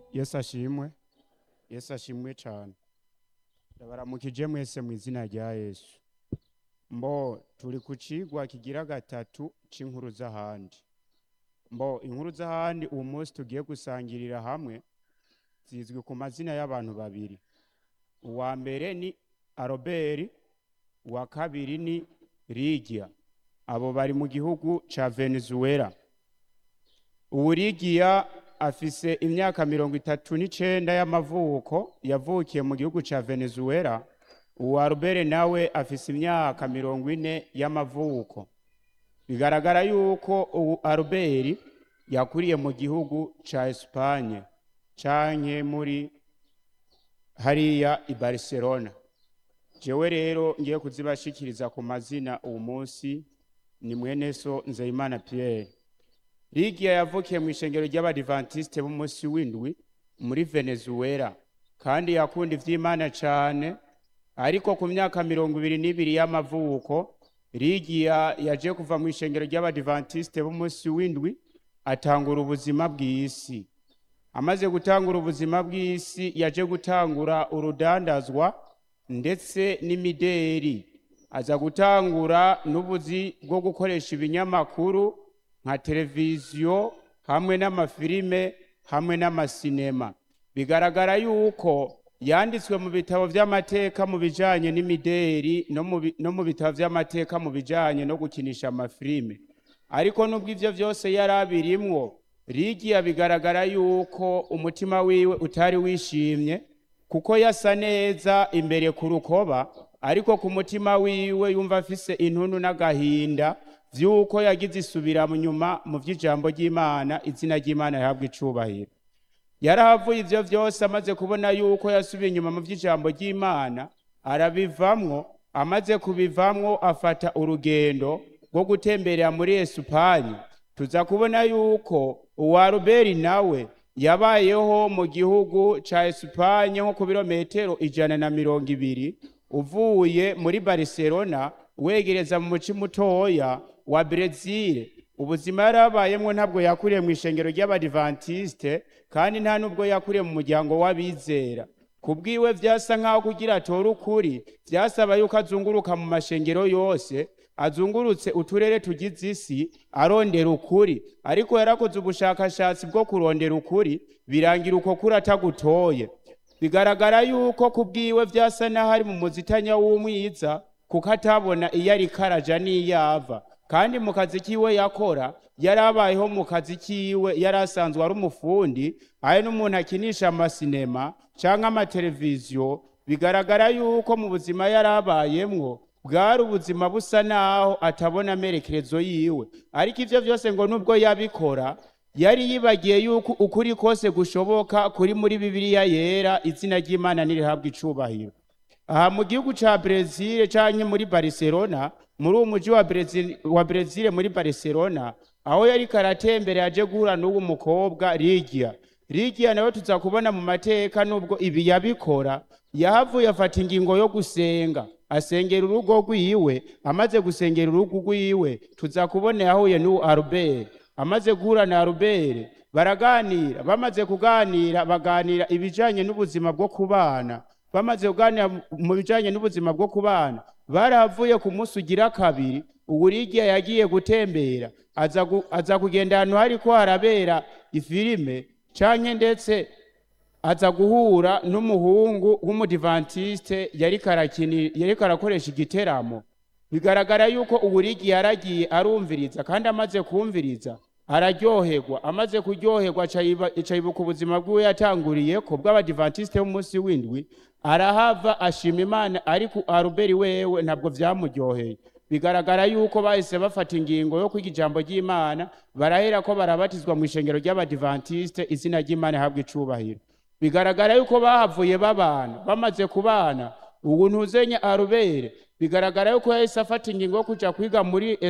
yesu ashimwe yesu ashimwe cyane ndabaramukije mwese mu izina rya yesu mbo turi ku cigwa kigira gatatu c'inkuru z'ahandi mbo inkuru z'ahandi uwo munsi tugiye gusangirira hamwe zizwi ku mazina y'abantu babiri uwa mbere ni aroberi uwa kabiri ni ligiya abo bari mu gihugu ca venezuela ubu ligiya afise imyaka mirongo itatu n'icenda y'amavuko yavukiye mu gihugu ca venezuela uwa aroberi nawe afise imyaka mirongo ine y'amavuko bigaragara yuko ubu aroberi yakuriye mu gihugu ca esipanye canke muri hariya i barcelona jewe rero ngiye kuzibashikiriza ku mazina uwu munsi ni mwene so nzeyimana pierre ligiya yavukiye mu ishengero ry'abadivantisite b'umunsi w'indwi muri venezuela kandi yakunda ivy'imana cane ariko ku myaka mirongo ibiri n'ibiri y'amavuko ligiya yaje kuva mu ishengero ry'abadivantisite b'umunsi w'indwi atangura ubuzima bw'isi amaze gutangura ubuzima bw'isi yaje gutangura urudandazwa ndetse n'imideri aza gutangura n'ubuzi bwo gukoresha ibinyamakuru nka televiziyo hamwe n'amafilime hamwe n'amasinema bigaragara yuko yanditswe mu bitabo vy'amateka mu bijanye n'imideri no mu bi- no mu bitabo vy'amateka mu bijanye no gukinisha amafilime ariko nubwo ivyo vyose yari abirimwo ligiya bigaragara yuko umutima wiwe utari wishimye kuko yasa neza imbere ku rukoba ariko ku mutima wiwe yumva afise intuntu n'agahinda vy'uko yagize isubira mu nyuma mu vy'ijambo ry'imana izina ry'imana rihabwa icubahiro yarahavuye ivyo vyose amaze kubona yuko yasubiye inyuma mu vy'ijambo ry'imana arabivamwo amaze kubivamwo afata urugendo rwo gutemberera muri esupanye tuza kubona yuko uwa ruberi nawe yabayeho mu gihugu ca esupanye nko ku birometero ijana na mirongo ibiri uvuye muri barcelona wegereza mu muci mutoya wa brezil ubuzima yari abayemwo ntabwo yakuriye mu ishengero ry'abadivantisite kandi nta nubwo yakuriye mu muryango w'abizera ku bwiwe vyasa nk'aho kugira atore ukuri vyasaba yuko azunguruka mu mashengero yose azungurutse uturere tugize isi arondera ukuri ariko yarakoze ubushakashatsi bwo kurondera ukuri birangira uko kuri atagutoye bigaragara yuko ku bwiwe vyasa n'aho ari mu muzitanya w'umwiza kuko atabona iyo ariko araja n'iyo ava kandi mu kazi kiwe yakora yari abayeho mu kazi kiwe yari asanzwe ari umufundi ari n'umuntu akinisha amasinema canke amateleviziyo bigaragara yuko mu buzima yari abayemwo bwari ubuzima busa naho atabona amerekezo yiwe ariko ivyo vyose ngo nubwo yabikora yari yibagiye yuko ukuri kose gushoboka kuri muri bibiliya yera izina ry'imana nirihabwa icubahiro aha mu gihugu ca brezil canke muri barcelona muri uwo muji wa brezil, wa brezil muri barcelona aho yariko aratembera yaje guhura n'uwo mukobwa ligiya ligiya nawe tuza kubona mu mateka nubwo ibi yabikora yahavuye afata ingingo yo gusenga asengera urugo rwiwe amaze gusengera urugo rwiwe tuza kubona yahuye n'uwo arubere amaze guhura na arubere baraganira bamaze kuganira baganira ibijanye n'ubuzima bwo kubana bamaze kuganira mu bijanye n'ubuzima bwo kubana baravuye ku munsi ugira kabiri uwurigiya yagiye gutembera aza, gu, aza kugenda ahantu hariko harabera ifilime canke ndetse aza guhura n'umuhungu w'umudivantiste yariko arakini- yariko arakoresha igiteramo bigaragara yuko uburigi yaragiye arumviriza kandi amaze kumviriza araryoherwa amaze kuryoherwa aca yiba- aca yibuka ubuzima bwiwe yatanguriyeko bw'abadivantiste b'umunsi w'indwi arahava ashima imana ariko aruberi wewe ntabwo vyamuryoheye bigaragara yuko bahise bafata ingingo yo kwiga ijambo ry'imana barahera ko barabatizwa mu ishengero ry'abadivantiste izina ry'imana ihabwa icubahiro bigaragara yuko bahavuye babana bamaze kubana ubu ntuzenya arubere bigaragara yuko yahise afata ingingo yo kuja kwiga muri